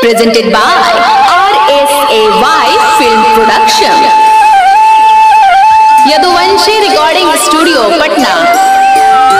presented by RSAY Film Production. Yaduvanshi Recording Studio, Patna.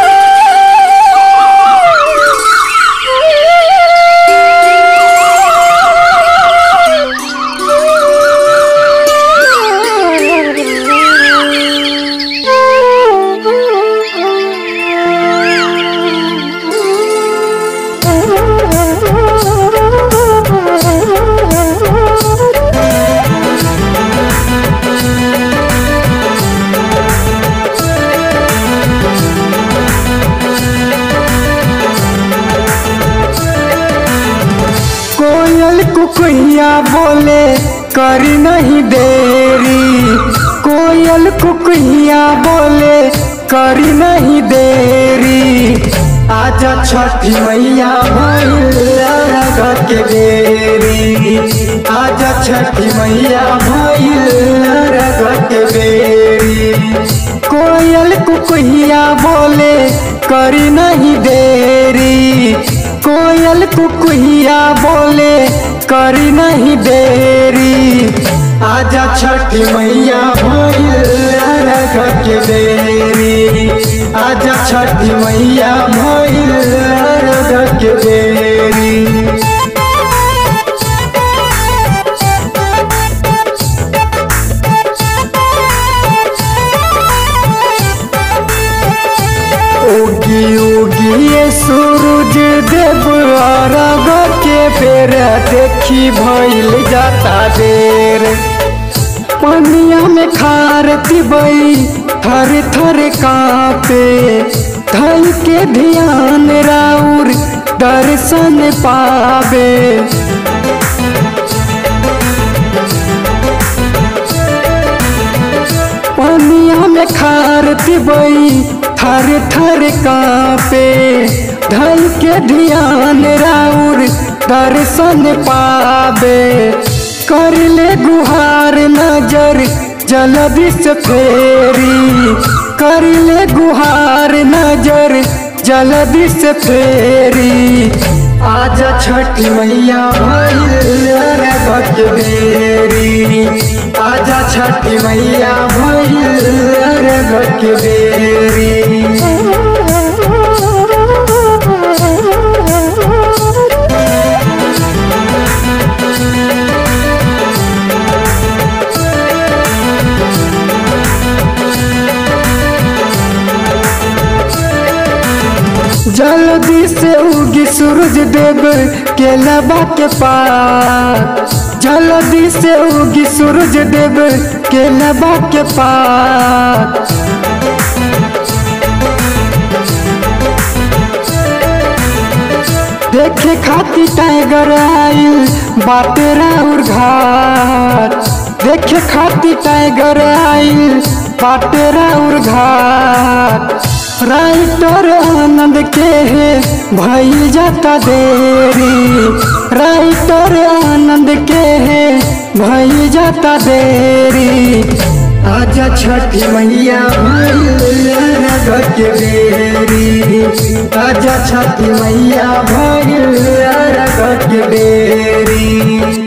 कोयल कुकैया बोले करी नहीं देरी कोयल कुकैया बोले करी नहीं देरी आजा छठी मैया भैया के बेरी आजा छठी मैया भैया के बेरी कोयल कुकैया बोले करी नहीं देरी कोयल कुकुहिया बोले करी नहीं देरी आजा छठी मैया भैया के बेरी आजा छठी मैया भैया के बेरी उगी उगी ये सूरज देव अरब के फेर देखी भइल जाता देर पनिया में खार तिबई थर थर कापे धल के ध्यान राउर दर्शन पावे पनिया में खार तिबई थर थर कापे धल के ध्यान राउर दर्शन पावे कर ले गुहार नजर जलदि से फेरी कर ले गुहार नजर जलदि से फेरी आजा छठी मैया भैया बेरी आजा छठी मैया भैया बेरी जल्दी से उगी सूरज देव के लबा के पार जल्दी से उगी सूरज देव के लबा के पार देखे खाती टाइगर आइल बाटे राउर घाट देखे खाती टाइगर आइल बाटे राउर घाट राइटर आनंद के है भइल जाता देरी राइटर आनंद के है भइल जाता देरी आजा छठी मैया भैया के बेरी आजा छठी मैया भैया के बेरी